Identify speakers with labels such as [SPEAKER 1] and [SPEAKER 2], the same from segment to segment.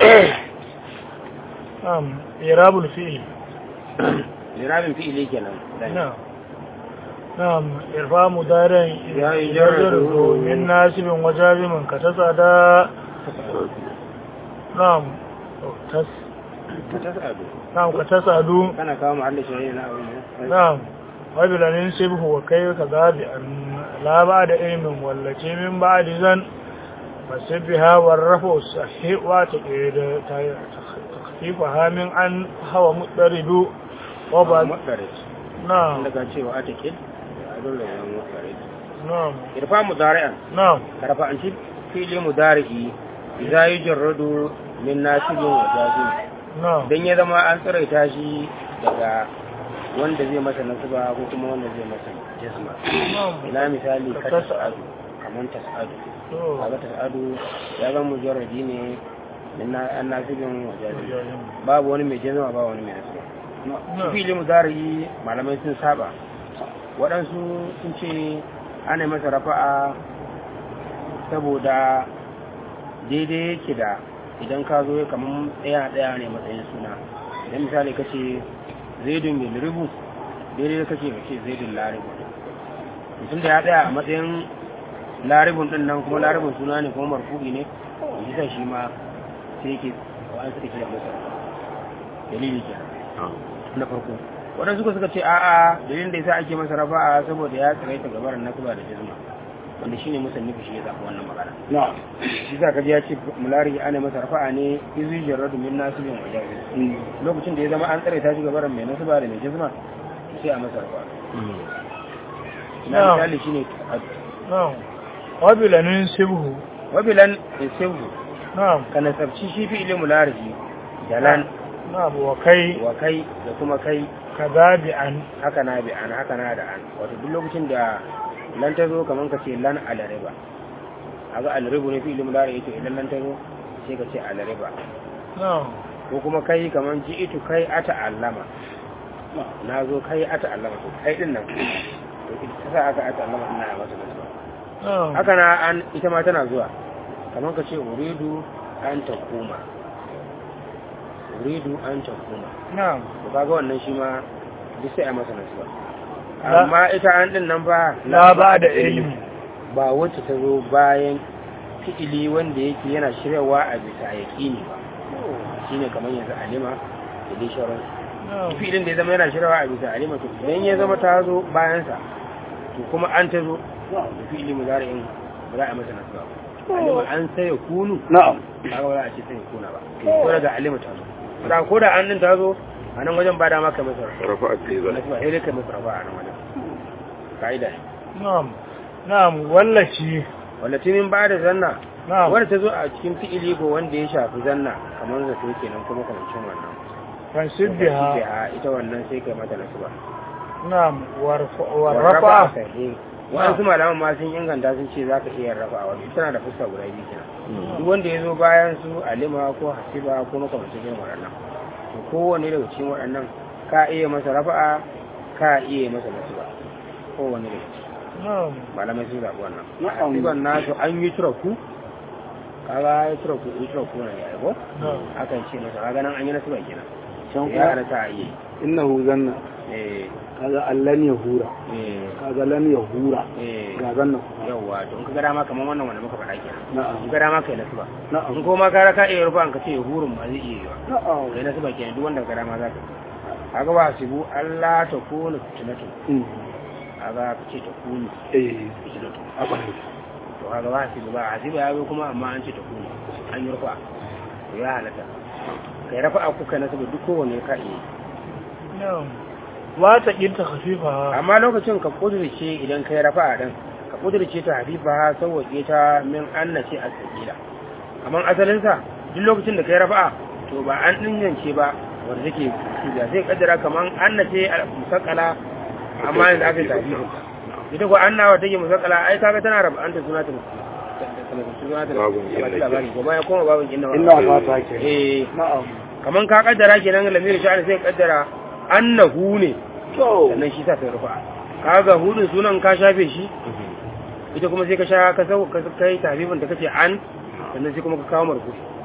[SPEAKER 1] na'am irabul fi'l
[SPEAKER 2] lirabin fi'ili kenan
[SPEAKER 1] na'am na'am irfa mudarin
[SPEAKER 2] Ya yi jarradu.
[SPEAKER 1] min nasibin wajazimin ka tasada na'am tas
[SPEAKER 2] ka tasadu
[SPEAKER 1] na'am ka tasadu
[SPEAKER 2] kana kawo mahallin shari'a na abu ne
[SPEAKER 1] na'am wabilanin sibhu wa kai ka zabi an la ba da ilmin wallace min ba da zan fasibbiha warrafu sahih wa ta da takfifa hamin an hawa mudaridu wa ba
[SPEAKER 2] mutsare
[SPEAKER 1] na'am
[SPEAKER 2] daga cewa a take a dole ya mutsare
[SPEAKER 1] na'am
[SPEAKER 2] irfa mudari'an
[SPEAKER 1] na'am
[SPEAKER 2] karfa an ci fi'ili mudari'i idza yujarradu min nasibin wa jazim
[SPEAKER 1] na'am
[SPEAKER 2] dan ya zama an tsiraita shi daga wanda zai masa nasaba ko kuma wanda zai masa jazma
[SPEAKER 1] na'am
[SPEAKER 2] ina misali ka
[SPEAKER 1] Ka
[SPEAKER 2] tasadu kaman tasadu
[SPEAKER 1] to
[SPEAKER 2] kaga tasadu ya zama mujarradi ne min na- an nasibin wa jazim
[SPEAKER 1] wajajen.
[SPEAKER 2] babu wani mai jazma ba wani mai nasaba shi fili mudari malamai sun saba waɗansu sun ce ana masa rafa'a saboda daidai yake da idan ka zo kamar ɗaya ɗaya ne matsayin suna idan misali ka ce zaidun bil ribu daidai ka ce ka ce zaidun laribu mutum da ya ɗaya a matsayin laribun ɗin nan kuma laribun suna ne kuma marfu'i ne bisa shi ma sai yake wa'an suka kira masa dalili kenan na farko waɗansu suka suka ce a'a dalilin da yasa ake masa rafa'a saboda ya tsiraita gabarin nasaba da jazma wanda shine musannifi shi ya zaɓi wannan magana
[SPEAKER 3] na'am
[SPEAKER 2] shi za ka ji ya ce mulari ana masa rafa'a ne izu jarradu min nasibin wa jazma lokacin da ya zama an tsiraita shi gabarin mai nasaba da mai jazma sai a masa rafa'a na
[SPEAKER 1] Na'am.
[SPEAKER 2] misali shine
[SPEAKER 1] na'am wabilanin sibhu
[SPEAKER 2] wabilan insehu
[SPEAKER 1] na'am
[SPEAKER 2] ka nasabci shi fi ilimin mulari dalan
[SPEAKER 1] na'am wa kai
[SPEAKER 2] wa kai da kuma kai
[SPEAKER 1] ka zabi an
[SPEAKER 2] haka na bi an haka na da an wato duk lokacin da lan ta zo kamar ka ce lan alariba aga alaribu ne fi ilimin lare yake idan lan ta zo sai ka ce alariba
[SPEAKER 1] na'am
[SPEAKER 2] ko kuma kai kamar ji itu kai ata allama na zo kai ata allama to kai din nan to ita sa aka ata allama ina ya masa nasu
[SPEAKER 1] na'am
[SPEAKER 2] haka na an ita ma tana zuwa kamar ka ce uridu an ta kuma uridu an ta kuma
[SPEAKER 1] na'am
[SPEAKER 2] to kaga wannan shi ma duk sai a masa nasu
[SPEAKER 1] La-
[SPEAKER 2] amma ita an din nan ba
[SPEAKER 1] la ba da ilmi
[SPEAKER 2] ba wacce ta zo bayan fi'ili wanda yake yana shiryawa a bisa yaƙini ba shine kamar yanzu alima da dai shauran
[SPEAKER 1] na'am
[SPEAKER 2] fi'ilin da ya zama yana shiryawa a bisa alima to idan ya zama ta zo bayansa to kuma an ta zo da fi'ili mu zara in ba za a masa nasu ba alima an sai ya kunu
[SPEAKER 3] na'am
[SPEAKER 2] kaga ba za a ce sai ya kuna ba ko daga alima ta zo da ko da an din ta zo a nan wajen ba da maka masa
[SPEAKER 3] rafa'a ce za
[SPEAKER 2] nasu ba sai dai kai masa rafa a nan wajen ka'ida ne
[SPEAKER 1] na'am na'am wallaci
[SPEAKER 2] wanda tunin ba da zanna
[SPEAKER 1] na'am
[SPEAKER 2] wadda ta zo a cikin fi'ili ko wanda ya shafi zanna kamar zato kenan kuma kamancin wannan
[SPEAKER 1] fansibbiha
[SPEAKER 2] Biha, ita wannan sai kai mata nasu ba
[SPEAKER 1] na'am warrafa
[SPEAKER 2] sahi wasu malaman ma sun inganta sun ce za ka iya rafa a wani tana da fuska guda biyu kenan duk wanda ya zo bayan su alima ko hasiba ko makamancin irin waɗannan to kowane daga cikin waɗannan ka iya masa rafa'a ka iya masa nasu ba kowane daga ciki
[SPEAKER 1] na'am
[SPEAKER 2] malamai sun zaɓi wannan
[SPEAKER 3] Na'am.
[SPEAKER 2] hasiban nasu an yi turaku kaga ya turaku yi turaku ne ya yi ko
[SPEAKER 1] na'am
[SPEAKER 2] akan ce masa kaga nan an yi nasu ba kenan
[SPEAKER 3] can
[SPEAKER 2] ya
[SPEAKER 3] kuma
[SPEAKER 2] halatta a yi
[SPEAKER 3] innahu zanna
[SPEAKER 2] eh
[SPEAKER 3] kaga allan ya hura
[SPEAKER 2] eh
[SPEAKER 3] kaga lan ya hura
[SPEAKER 2] eh
[SPEAKER 3] ga zanna
[SPEAKER 2] yawwa to in ka ga dama kamar wannan wanda muka faɗa kenan
[SPEAKER 3] na'am
[SPEAKER 2] in ka dama kai nasu ba
[SPEAKER 3] na'am
[SPEAKER 2] in ko ma ka raka iya rufa an ka ce hurun ma zai iya yi wa
[SPEAKER 3] na'am
[SPEAKER 2] kai nasu ba kenan duk wanda ka dama za ka kaga ba sibu Allah ta kunu fitinatu
[SPEAKER 3] Mm.
[SPEAKER 2] kaga ka ce ta kunu
[SPEAKER 3] eh
[SPEAKER 2] fitinatu
[SPEAKER 3] haka
[SPEAKER 2] to kaga ba sibu ba hasiba ya zo kuma amma an ce ta kunu an yi rufa to ya halatta kai rafa ku kai nasu ba duk kowanne ka iya yi.
[SPEAKER 1] na'am wata kinta khafifa
[SPEAKER 2] amma lokacin ka kudurce idan kai rafa din ka kudurce ta hafifa sauwaƙe ta min annace a sakila amma asalinsa duk lokacin da kai rafa to ba an dinyance ba wanda take shiga zai kaddara kaman annace a musakala amma yanzu aka yi tafi ita ko anna wa take musakala ai kaga tana rafa anta suna ta suna ta
[SPEAKER 3] Babun inna ke.
[SPEAKER 2] labari ko bayan kuma babun inna
[SPEAKER 3] inna ma ta ke
[SPEAKER 2] eh
[SPEAKER 3] na'am
[SPEAKER 2] kaman ka kaddara kenan lamirin sha'ani sai kaddara annahu ne
[SPEAKER 3] to
[SPEAKER 2] sannan shi sa sai rufa kaga hudun sunan ka shafe shi ita kuma sai ka sha ka sau ka kai tabibin da kace an sannan sai kuma ka kawo marfu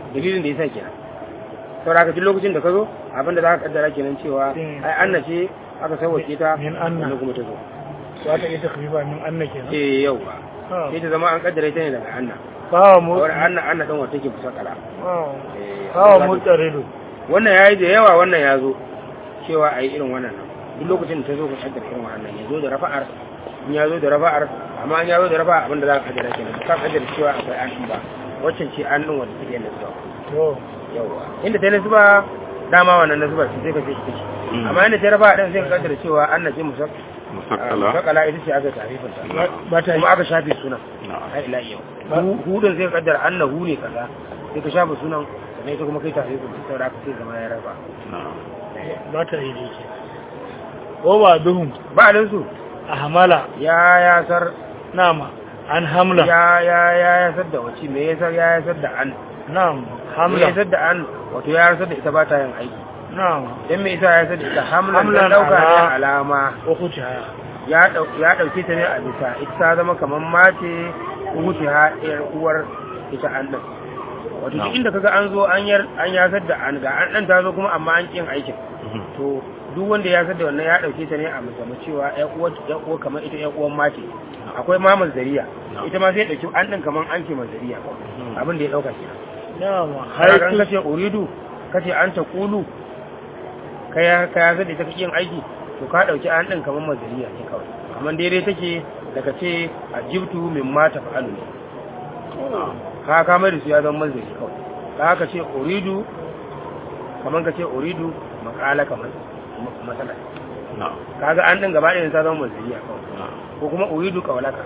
[SPEAKER 2] dalilin da yasa kenan saboda haka duk lokacin da ka zo abin da za ka kaddara kenan cewa
[SPEAKER 1] Mm.
[SPEAKER 2] ai anna ce aka sauwake ta
[SPEAKER 1] Min anna.
[SPEAKER 2] sannan kuma ta zo
[SPEAKER 1] za ta iya takrifa min anna kenan
[SPEAKER 2] eh yauwa
[SPEAKER 1] Ah.
[SPEAKER 2] sai ta zama an kaddara ita ne daga anna
[SPEAKER 1] kawo mu
[SPEAKER 2] kawai anna anna dan wata take kusa kala
[SPEAKER 1] ah.
[SPEAKER 2] Eh,
[SPEAKER 1] kawo
[SPEAKER 2] za
[SPEAKER 1] mu
[SPEAKER 2] ta-
[SPEAKER 1] tsaridu
[SPEAKER 2] wannan yayi da yawa wannan ya zo cewa a yi irin wannan nan duk lokacin da ta zo ka kaddara irin wannan ya zo da rafa'ar in ya zo da rafa'ar amma in ya zo da rafa'a abinda za ka kaddara kenan ka kaddara cewa akwai an ɗin ba waccan ce an ɗin wanda take nasuba
[SPEAKER 1] to
[SPEAKER 2] yawa inda ta nasuba dama wannan nasuba ce sai ka ce ita ce amma inda ta rafa'a ɗin sai ka kaddara cewa an na ce musak
[SPEAKER 4] musakkala
[SPEAKER 2] musakala ita ce aka tarifin ta
[SPEAKER 1] ba- ba ta yi
[SPEAKER 2] kuma aka shafe sunan
[SPEAKER 4] na'am
[SPEAKER 2] har ila yau
[SPEAKER 1] Ba-
[SPEAKER 2] hudun sai ka kaddara annahu ne kaza sai ka shafe sunan sannan ita kuma kai tarifin ta saboda aka sai zama ya rafa
[SPEAKER 4] na'am
[SPEAKER 1] ba ta yi dai ke ko ba duhun
[SPEAKER 2] ba a su
[SPEAKER 1] a hamala
[SPEAKER 2] ya yasar
[SPEAKER 1] nama an hamla
[SPEAKER 2] ya ya ya yasar da wace me yasar ya yasar da an
[SPEAKER 1] na'am
[SPEAKER 2] me
[SPEAKER 1] hamla
[SPEAKER 2] yasar da an wato ya yasar da ita ba ta yin aiki
[SPEAKER 1] na'am
[SPEAKER 2] dan me yasa ya yasar da ita hamlan
[SPEAKER 1] Hamlan
[SPEAKER 2] dan dauka ne
[SPEAKER 1] ala-
[SPEAKER 2] alama
[SPEAKER 1] ko kuce haya
[SPEAKER 2] ya dau ya dauke ta ne a bisa ita ta zama kamar mace wuce ha ɗayar uwar ita an din wato duk
[SPEAKER 4] Na'am.
[SPEAKER 2] inda kaga an zo an yar an yasar da an ga an dan ta zo kuma amma an kin aikin
[SPEAKER 4] Mhm.
[SPEAKER 2] to duk wanda ya da wannan ya dauke ta ne a musamman cewa ƴan uwa ƴan uwa kamar ita ƴan uwan mace akwai ma mazariya
[SPEAKER 4] No.
[SPEAKER 2] ita ma sai ya dauki an din kamar an ce mazariya abin da ya dauka kenan
[SPEAKER 1] na'am
[SPEAKER 2] har
[SPEAKER 1] haitu
[SPEAKER 2] kace uridu kace an ta kulu kai ya kai ya zade ta yin aiki to ka dauki an din kamar mazariya ne kawai amma daidai take daga ce ajibtu min ma tafa'alu ne ka ka mai da su ya zama mazari kawai ka haka ce uridu kamar ka ce uridu makala kamar masala
[SPEAKER 4] na'am
[SPEAKER 2] kaga an din gaba ɗaya ta zama mazariya kawai
[SPEAKER 4] na'am
[SPEAKER 2] ko kuma uridu kawalaka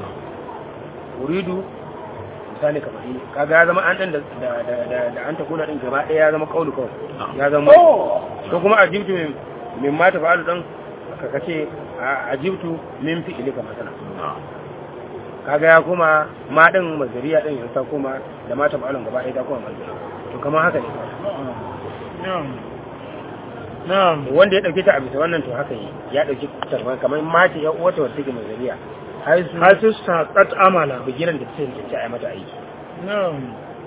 [SPEAKER 2] uridu misali kamar yi kaga ya zama an din da da da da, da an ta kula din gaba ɗaya ya zama kaulu kawai ya zama ko kuma ajibtu min min ma ta fa'alu dan ka kace a- ajibtu min fi'ilika masala
[SPEAKER 4] na'am
[SPEAKER 2] kaga ya kuma ma din mazariya din ya ta kuma da ma ta fa'alun gaba ɗaya ta kuma mazariya to kamar haka ne
[SPEAKER 1] na'am na'am
[SPEAKER 2] wanda ya dauke ta a bisa wannan to haka yi ya dauki tarwa kamar mace ya uwata wata take mazariya har su
[SPEAKER 1] haitu saqat amala
[SPEAKER 2] bigiran da ta tantance a yi mata aiki
[SPEAKER 1] na'am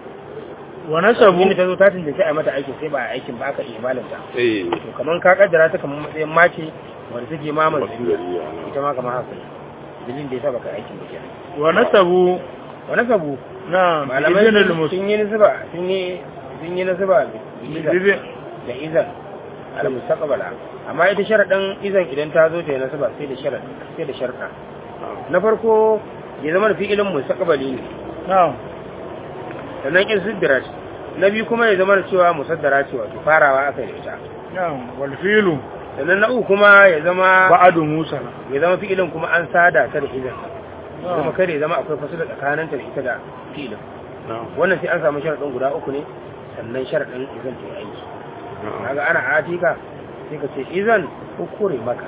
[SPEAKER 1] wa nasabu
[SPEAKER 2] inda ta zo ta tantance a yi mata aikin sai ba a aikin ba aka iya malanta
[SPEAKER 4] eh
[SPEAKER 2] to kamar ka kaddara ta kamar matsayin mace wanda take ma mazariya
[SPEAKER 4] masdariya
[SPEAKER 2] ita ma kamar haka ne dalilin da ya sa baka aikin ba kenan
[SPEAKER 1] wa nasabu
[SPEAKER 2] wani sabu
[SPEAKER 1] na'am
[SPEAKER 2] malamai
[SPEAKER 1] ibn
[SPEAKER 2] sun
[SPEAKER 1] al-mus
[SPEAKER 2] sun yi nisba sun yi sun yi nisba da
[SPEAKER 1] bibi
[SPEAKER 2] da izan al mustaqbala amma ita sharadin izan idan ta zo ta yi nasaba sai da sharad sai da sharda na farko ya zama da fi'ilin mustaqbali ne
[SPEAKER 1] na'am
[SPEAKER 2] sannan in siddirat na biyu kuma ya zama da cewa musaddara ce wato farawa aka yi da ita
[SPEAKER 1] na'am wal filu
[SPEAKER 2] sannan na uku kuma ya zama
[SPEAKER 1] ba'adu musa
[SPEAKER 2] ya zama fi'ilin kuma an sada ta da izan
[SPEAKER 1] na'am
[SPEAKER 2] kuma kare ya zama akwai fasila tsakaninta da ita da fi'ilin
[SPEAKER 4] na'am
[SPEAKER 2] wannan sai an samu sharadin guda uku ne sannan sharadin izan ta yi aiki
[SPEAKER 4] na'am
[SPEAKER 2] kaga ana atika sai ka ce izan ukure maka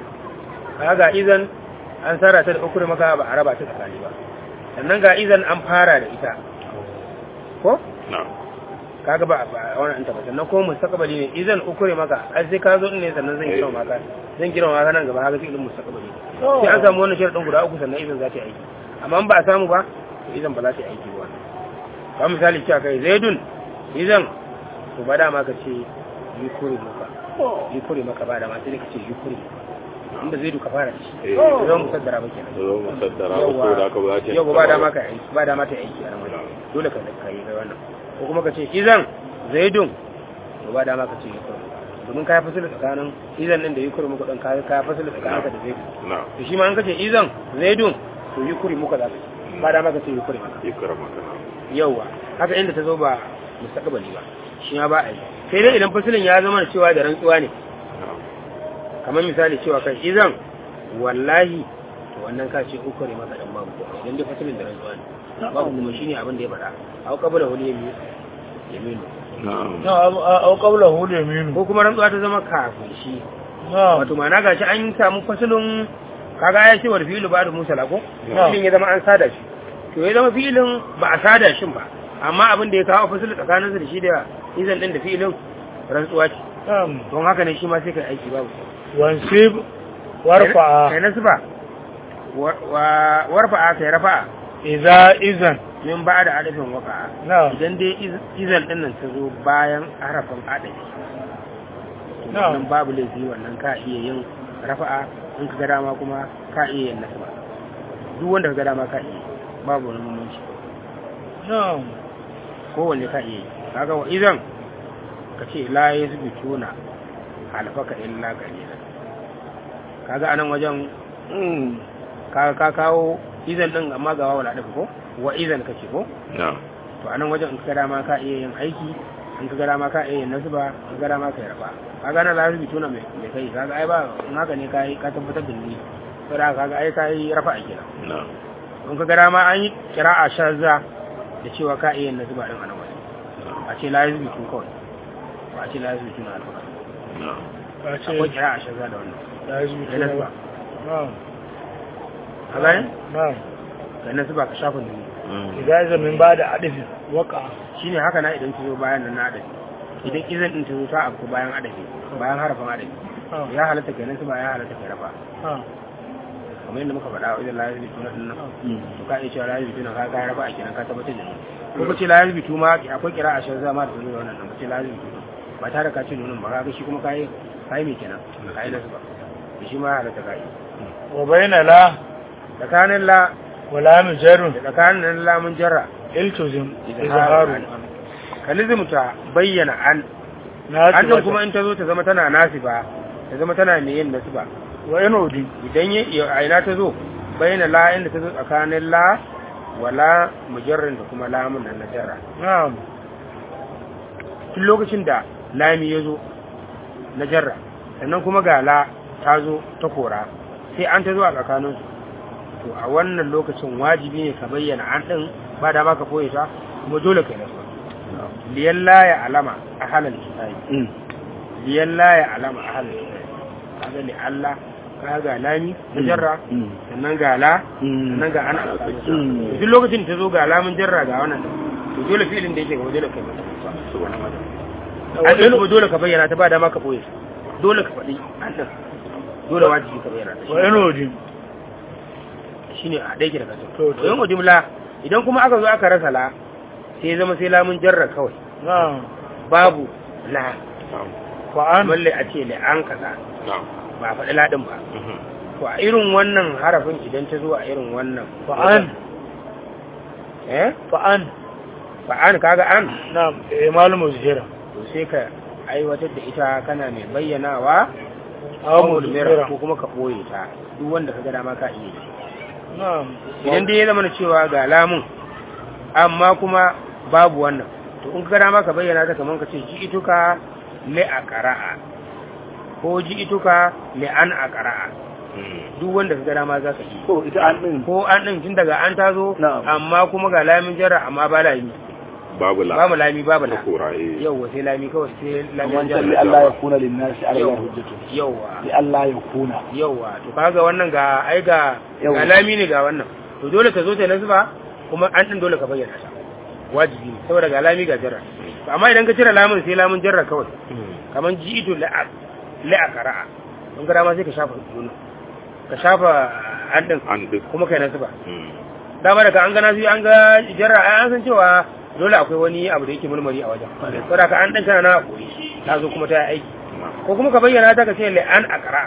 [SPEAKER 2] kaga izan an sara ta da ukure maka ba a raba ta tsakani ba sannan ga izan an fara da ita ko
[SPEAKER 4] na'am
[SPEAKER 2] kaga ba ba wannan ta ba sannan ko mustaqbali ne izan ukure maka ai sai ka zo din ne sannan zan kira maka zan kira maka nan gaba haka sai ilmin mustaqbali sai an samu wannan sharadin guda uku sannan izan za ta yi aiki amma in ba a samu ba to izan ba za ta yi aiki ba ba misali cewa kai zaidun izan to ba dama ka ce yukuri maka yukuri maka ba dama sai ka ce yukuri inda zai duka fara da shi
[SPEAKER 4] eh
[SPEAKER 2] zan musaddara ba kenan
[SPEAKER 4] zo musaddara ba ko da ka ba ta
[SPEAKER 2] yau ba dama ka aiki ba dama ta aiki a nan wajen dole ka ka yi da wannan ko kuma ka ce izan zaidun to ba dama ka ce yukuri domin ka yi fasili tsakanin izan din da yukuri muka dan ka ka fasili tsakanin ka da zaidun
[SPEAKER 4] na'am
[SPEAKER 2] to shi ma an ka ce izan zaidun to yukuri muka za ka ce ba dama ka ce yukuri maka
[SPEAKER 4] ikrama kana
[SPEAKER 2] yauwa haka inda ta zo ba mustaqbali ba shi ma ba a yi sai dai idan fasilin ya zama da cewa da rantsuwa ne
[SPEAKER 4] na'am
[SPEAKER 2] kamar misali cewa kai izan wallahi to wannan ka ce uku ne maka dan babu ko idan dai fasilin da rantsuwa ne babu kuma shine abin da ya faɗa au qabla wani yami yaminu
[SPEAKER 4] na'am
[SPEAKER 1] na'am au qabla hu yaminu
[SPEAKER 2] ko kuma rantsuwa ta zama kafin shi
[SPEAKER 1] na'am
[SPEAKER 2] wato ma'ana gashi an samu fasilin kaga ya ce wa fi'lu ba da musala ko
[SPEAKER 1] Na'am.
[SPEAKER 2] filin ya zama an sada shi to ya zama filin ba a sada shi ba amma abin da ya kawo fasilin tsakaninsa da shi da izan din da filin rantsuwa ce
[SPEAKER 1] na'am
[SPEAKER 2] don haka ne shi ma sai kai aiki babu
[SPEAKER 1] wansib
[SPEAKER 2] kai
[SPEAKER 1] warfa
[SPEAKER 2] nasba wa wa- warfa'a kai rafa'a
[SPEAKER 1] idza izan
[SPEAKER 2] min ba da adafin waka
[SPEAKER 1] na'am
[SPEAKER 2] idan dai iz- izan din nan ta zo bayan harafin adafi to
[SPEAKER 1] Na'am.
[SPEAKER 2] wannan babu laifi wannan ka iya yin rafa'a in ka ga dama kuma ka iya yin nasaba duk wanda ka ga dama ka iya yi. babu wani mummunci
[SPEAKER 1] na'am
[SPEAKER 2] kowanne ka iya yi kaga wa izan ka ce la yasbituna alfaka illa qalilan kaga anan wajen ka ka kawo izan din amma ga wawala da ko wa izan kace ko
[SPEAKER 4] na'am
[SPEAKER 2] to anan wajen in ka ga dama ka iya yin aiki in ka ga dama ka iya yin nasba in ka ga dama ka yi rafa kaga na lazimi tuna mai mai kai kaga ai ba in haka ne kai ka tabbatar da ni saboda kaga ai kai rafa a kenan
[SPEAKER 4] na'am
[SPEAKER 2] in ka ga dama an yi kira'a shazza da cewa ka iya yin nasba din anan wajen a ce lazimi tun kawai ba a ce lazimi tuna alfaka
[SPEAKER 4] na'am
[SPEAKER 1] ka ce
[SPEAKER 2] akwai kira'a shazza da wannan
[SPEAKER 1] da azumi
[SPEAKER 2] da nasba
[SPEAKER 1] na'am
[SPEAKER 2] ka gane
[SPEAKER 1] na'am
[SPEAKER 2] da nasba ka shafa duni
[SPEAKER 4] Mm.
[SPEAKER 1] idza izan min ba da adafin waka
[SPEAKER 2] shine haka na idan ta zo bayan nan na adabi idan izan din ta zo ta afku bayan adabi bayan harafin adabi
[SPEAKER 1] Ah,
[SPEAKER 2] ya halatta kenan su ba ya halatta kai rafa
[SPEAKER 1] ah,
[SPEAKER 2] kamar yadda muka faɗa wa idan lahi bitu na dinnan to ka iya cewa lahi bitu na ka kai rafa a kenan ka tabbatar da ni ko kace lahi bitu ma akwai kira a shan zama da zuwa wannan nan kace lahi bitu ba tare ka ce nunin ba ka ga shi kuma kai kai me kenan kai nasu ba to shi ma ya halatta kai
[SPEAKER 1] wa bayna la
[SPEAKER 2] tsakanin la
[SPEAKER 1] wa la mujarrun
[SPEAKER 2] da tsakanin lamun jarra
[SPEAKER 1] iltuzim
[SPEAKER 2] izharu
[SPEAKER 1] izharu
[SPEAKER 2] ka nizumta bayyana an
[SPEAKER 1] na
[SPEAKER 2] an din kuma in ta zo ta zama tana nasiba ta zama tana mai yin nasiba
[SPEAKER 1] wa inodi
[SPEAKER 2] idan ya ya- a ina ta zo bayyana la inda ta zo tsakanin la wala mujarrin da kuma lamun nan na jarra
[SPEAKER 1] na'am
[SPEAKER 2] tun lokacin da lami ya zo na jarra sannan kuma ga la ta zo ta kora sai an ta zo a tsakaninsu to a wannan lokacin wajibi ne ka bayyana an ɗin ba da ba ka koye ta kuma dole ka yi nasu liyan la ya alama a halal kitabi liyan la ya alama a halal kitabi kaga li Allah ka ga lami na jarra sannan ga la sannan ga ana
[SPEAKER 3] Mm.
[SPEAKER 2] duk lokacin ta zo ga lamun jarra ga wannan to dole filin da yake gaba dole kai mata an ɗin kuma dole ka bayyana ta ba dama ka boye dole ka faɗi an ɗin dole wajibi ka bayyana ta
[SPEAKER 1] wa inodi
[SPEAKER 2] shi ne a ɗaiki da kasar
[SPEAKER 1] To, to.
[SPEAKER 2] to yin ujimla idan kuma aka zo aka rasa la sai ya zama sai lamun jarra kawai
[SPEAKER 1] na'am
[SPEAKER 2] babu la
[SPEAKER 4] na'am
[SPEAKER 1] wa an
[SPEAKER 2] balle a ce la an kaza
[SPEAKER 4] na'am
[SPEAKER 2] ba a faɗi laɗin ba
[SPEAKER 4] Mhm.
[SPEAKER 2] to a irin wannan harafin idan ta zo a irin wannan
[SPEAKER 1] fa an
[SPEAKER 2] eh
[SPEAKER 1] fa an
[SPEAKER 2] fa an kaga an
[SPEAKER 1] na'am eh malumu zihira
[SPEAKER 2] to sai ka aiwatar da ita kana mai bayyanawa
[SPEAKER 1] aw
[SPEAKER 2] ko
[SPEAKER 1] mudmira
[SPEAKER 2] ko kuma ka ɓoye ta duk wanda ka ga dama ka iya yi
[SPEAKER 1] na'am
[SPEAKER 2] idan dai ya zama na cewa ga lamun amma kuma babu wannan to in ka dama ka bayyana ta kamar ka ce ji ituka le a ƙara'a ko ji ituka le an a ƙara'a
[SPEAKER 4] Mm.
[SPEAKER 2] duk wanda ka ga dama za ka yi
[SPEAKER 3] ko ita an din
[SPEAKER 2] ko an ɗin tun daga an tazo
[SPEAKER 3] Na'am.
[SPEAKER 2] amma kuma ga lamin jarra amma ba lami
[SPEAKER 4] babu la
[SPEAKER 2] babu lami babu la
[SPEAKER 4] ta kora eh
[SPEAKER 2] yauwa sai lami kawai sai
[SPEAKER 3] man
[SPEAKER 2] lamin
[SPEAKER 3] talli
[SPEAKER 2] jarra
[SPEAKER 3] Allah ya kuna lin nasi ala Allah hujjatu
[SPEAKER 2] yauwa
[SPEAKER 3] li Allah ya kuna
[SPEAKER 2] yauwa to kaga wannan ga ai ga
[SPEAKER 3] Yauwa.
[SPEAKER 2] ga lami ne ga wannan to dole ka zo ta nasba kuma an din dole ka bayyana ta wajibi ne saboda ga lami ga jarra to amma idan ka cire lamun sai lamun jarra kawai
[SPEAKER 4] Mm.
[SPEAKER 2] kaman ji'itu la'a la'a qara'a don ga dama sai ka shafa nuna ka shafa an din
[SPEAKER 4] an duk
[SPEAKER 2] kuma kai nasba
[SPEAKER 4] Mm.
[SPEAKER 2] dama daga an ga nasu an ga jarra ai an san cewa dole akwai wani abu da yake mulmari a wajen saboda ka an din kana na koyi ta zo kuma ta yi aiki
[SPEAKER 4] na'am
[SPEAKER 2] ko kuma ka bayyana ta ka ce la'an a ƙara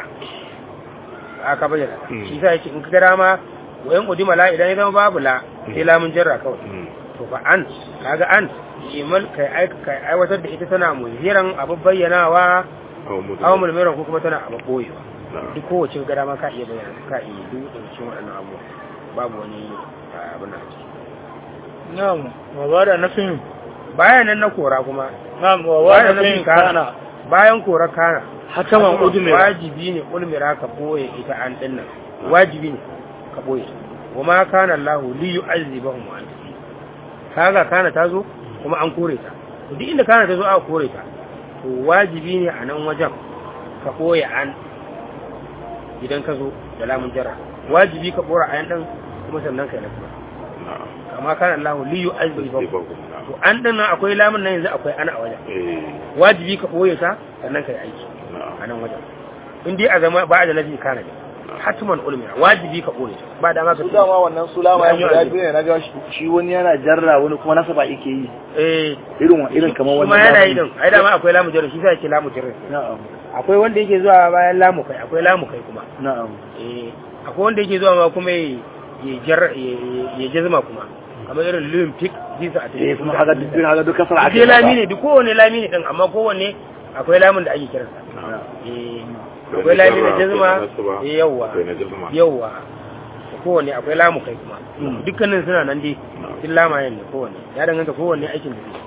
[SPEAKER 2] a ka bayyana ta
[SPEAKER 4] Mm.
[SPEAKER 2] shi sa yake in ka gara ma wayan udima la idan ya zama babu la sai lamun jarra kawai
[SPEAKER 4] Mm.
[SPEAKER 2] to fa an kaga an imal kai ai kai aiwatar da ita tana muziran abu bayyanawa
[SPEAKER 4] aw mudu
[SPEAKER 2] aw mulmiran ko kuma tana abu boyewa
[SPEAKER 4] na'am
[SPEAKER 2] duk kowace ka gara ma ka iya bayyana ka iya duk da cikin waɗannan abubuwa babu wani ah, abin da ciki
[SPEAKER 1] na'am wa ba da nafin
[SPEAKER 2] bayan nan na kora kuma
[SPEAKER 1] na'am wa ba
[SPEAKER 2] bayan
[SPEAKER 1] da
[SPEAKER 2] nan
[SPEAKER 1] nafin
[SPEAKER 2] kana
[SPEAKER 1] kana
[SPEAKER 2] bayan kora kana
[SPEAKER 1] hataman udmira
[SPEAKER 2] wajibi ne ulmira ka boye ita an dinnan wajibi ne ka boye wa ma kana Allah li yu'azzibahum wa anta fihi. kaga kana tazo kuma an kore ta to duk inda kana tazo aka kore ta to wajibi ne a nan wajen ka boye an idan ka zo da lamun jarra wajibi ka bora ayan din kuma sannan kai nasu
[SPEAKER 4] na'am
[SPEAKER 2] kama kana Allah li yu'azzibahum
[SPEAKER 4] Tasbihahum, na'am
[SPEAKER 2] to an din nan akwai lamun nan yanzu akwai ana a wajen
[SPEAKER 4] eh
[SPEAKER 2] wajibi ka boye ta sannan kai aiki
[SPEAKER 4] na'am
[SPEAKER 2] a nan wajen in dai a zama ba a da nafi kana ne hatman ulmira wajibi ka ɓoye ta ba dama ka
[SPEAKER 3] su dama wannan sulama ya
[SPEAKER 2] Ya yi
[SPEAKER 3] guda
[SPEAKER 2] wajibi.
[SPEAKER 3] biyu ne na ga shi wani yana jarra wani kuma nasaba yake yi
[SPEAKER 2] eh
[SPEAKER 3] irin wa irin kamar
[SPEAKER 2] kuma
[SPEAKER 3] wannan
[SPEAKER 2] yana yi din ai dama akwai lamu jarri shi sai yake lamu jarri
[SPEAKER 3] na'am
[SPEAKER 2] akwai wanda yake zuwa bayan lamu kai akwai lamu kai kuma
[SPEAKER 3] na'am
[SPEAKER 2] eh akwai wanda yake zuwa ma kuma ya ya jar ya- ya jazma kuma kamar irin olympic visa a
[SPEAKER 3] eh kuma haka duk haka duk kasar
[SPEAKER 2] ake
[SPEAKER 3] ake
[SPEAKER 2] lami ne duk kowane lami ne din amma kowanne akwai lamun da ake kiransa eh akwai lami na jazma eh yawa
[SPEAKER 4] akwai na jazma
[SPEAKER 2] yawa kowanne akwai lamu kai kuma
[SPEAKER 3] Mm.
[SPEAKER 2] dukkanin suna nan dai
[SPEAKER 4] Na'am.
[SPEAKER 2] sun lamayen ne kowanne ya danganta kowanne aikin da zai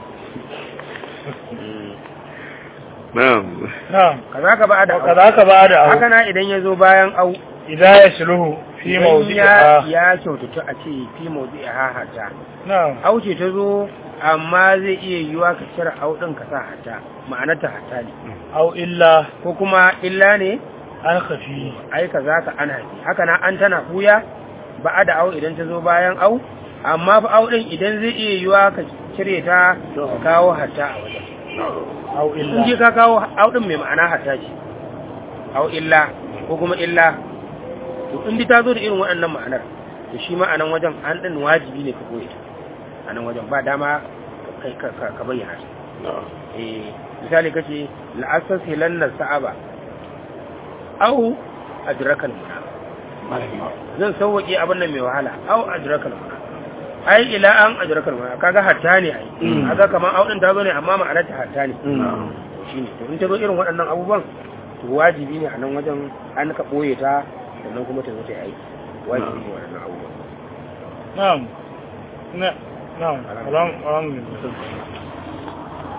[SPEAKER 4] na'am
[SPEAKER 1] na'am
[SPEAKER 2] kaza ka ba da
[SPEAKER 1] wa kadaka ba da
[SPEAKER 2] haka
[SPEAKER 1] au
[SPEAKER 2] na idan ya zo bayan au
[SPEAKER 1] idan ya sulhu fi
[SPEAKER 2] idan
[SPEAKER 1] mawdi'a
[SPEAKER 2] ya ya kyautata a ce fi mawdi a hahata
[SPEAKER 1] na'am
[SPEAKER 2] au ce ta zo amma zai iya yiwa ka cire au din ka sa hata ma'anarta hata ne
[SPEAKER 1] au illa
[SPEAKER 2] ko kuma illa ne
[SPEAKER 1] an khafi
[SPEAKER 2] ai kaza ka ana ne haka na an tana buya ba da au idan ta zo bayan au amma fa au din idan zai iya yiwa ka cire ta ka kawo hata a wajen
[SPEAKER 1] au
[SPEAKER 2] in
[SPEAKER 1] illa
[SPEAKER 2] je ka kawo au din mai ma'ana hata ce au illa ko kuma illa to in ta zo da irin waɗannan ma'anar to shi ma'anan wajen an din wajibi ne ka koyi ta a nan wajen ba dama kai ka ka- ka bayyana ta
[SPEAKER 4] na'am
[SPEAKER 2] eh misali kace la'asas hilanna sa'aba au adrakal muna zan sauwaƙe abin nan mai wahala au adrakal muna ai ila an adrakal muna kaga hatta ne ai
[SPEAKER 3] Mm.
[SPEAKER 2] kaga kaman au din ta zo ne amma ma'anar ta hatta ne
[SPEAKER 3] Mm.
[SPEAKER 2] shine to in ta zo irin waɗannan abubuwan to wajibi ne a nan wajen an ka ɓoye ta sannan kuma ta zo ta yi aiki wajibi ne waɗannan abubuwan
[SPEAKER 1] na'am na na'am alhamdulillah